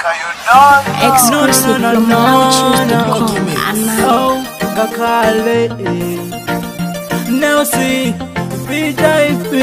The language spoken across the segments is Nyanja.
Exclusive from MalauChoose.com. Another. ngakhale nelsi vip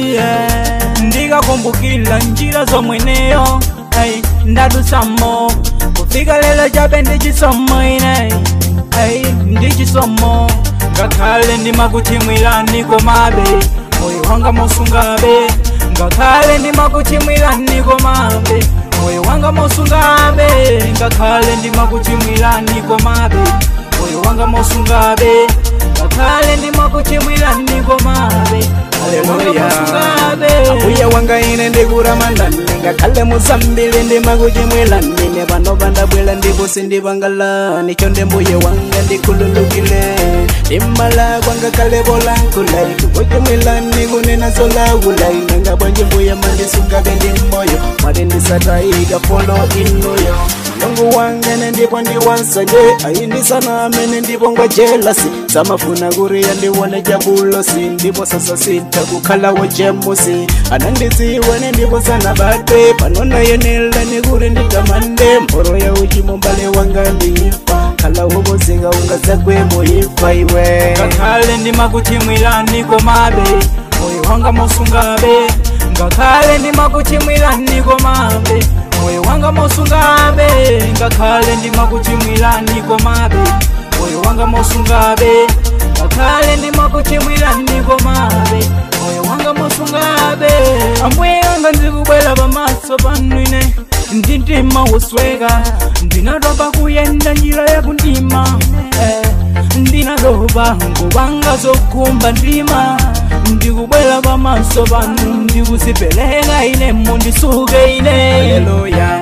ndikakumbukila njira zomweneyo ay, ndadusamo kufika lelo chabe ndichisomo ine ay, ndichisomo ngakhale ndimakuchimwilani komabe moyo wanga mosungabe ngakhale ndimakuchimwilani komabe moyo wanga mosungabe ngakhale ndimakuchimwilani komabe moyo wanga mosungabe ngakhale ndimakuchimwilani komabe haleluya mbuye wanga ine ndikuramandani ngakhale musambili ndimakuchimwilani ne pano pandabwela ndiposi ndipangalani chonde mbuye wanga ndikhululukile ndimala kwangakhale polankhulai kukuchimwilani kunena zolakulai nanga bwanji mbuye mandisungabe ndi moyo mwati ndisatayika folo inuyo mulungu wangene ndipo ndiwansanje ayindisana amene ndipo ngwa jelasi samafuna kuriya ndiwone jabulosi ndipo sasa sita kukhalawo jemusi anandiziwene ndipo sanabate panona yenela nikuri nditamande mboro ya uchimo mbale wanga ndiifa khalawo kozeka ungazakwemo ifa iwe ngakhale ndimakuchimwilani komabe moyo wanga mosungabe ngakhale ndimakuchimwilani komabe moyo wanga mosungabe ngakhale ndimakuchimwilani komabe moyo wanga mosungabe ngakhale ndimakuchimwilani komabe moyo wanga mosungabe ambuye wanga ndikubwela pamaso panu ine ndintima wosweka ndinatopa kuyenda njira yakundima eh, ndinatopa ngubanga zokumba ndima ndikubwela pamaso panu ndikusipeleka ine mundisuke ine haleluya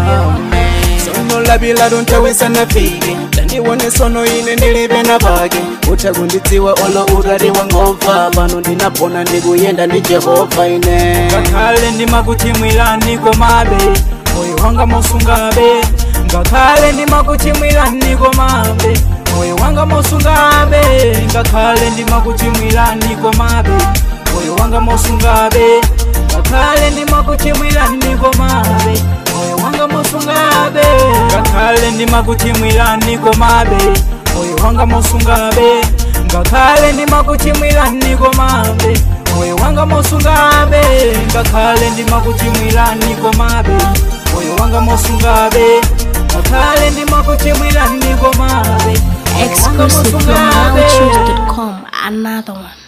sono labila dontawisa nafike tandiwone sono ine ndilibe na pake utha kundidziwa olo utati wangova pano ndinapona ndikuyenda ndi jehova ine ngakhale ndimakuchimwilani komabe moyo wanga mosungabe ngakhale ndimakuchimwilani komabe moyo wanga mosungabe ngakhale ndimakuchimwilani komabe moyo wanga mosungabe ngakhale ndimakuchimwilani komabe moyo wanga mosungabe ngakhale ndimakuchimwilani komabe moyo wanga mosungabe ngakhale ndimakuchimwilani komabe moyo wanga mosungabe ngakhale ndimakuchimwilani komabe moyo wanga mosungabe ngakhale ndimakuchimwilani komabe moyo wanga Exclusive from mosungabe MalauChoose.com. Another one.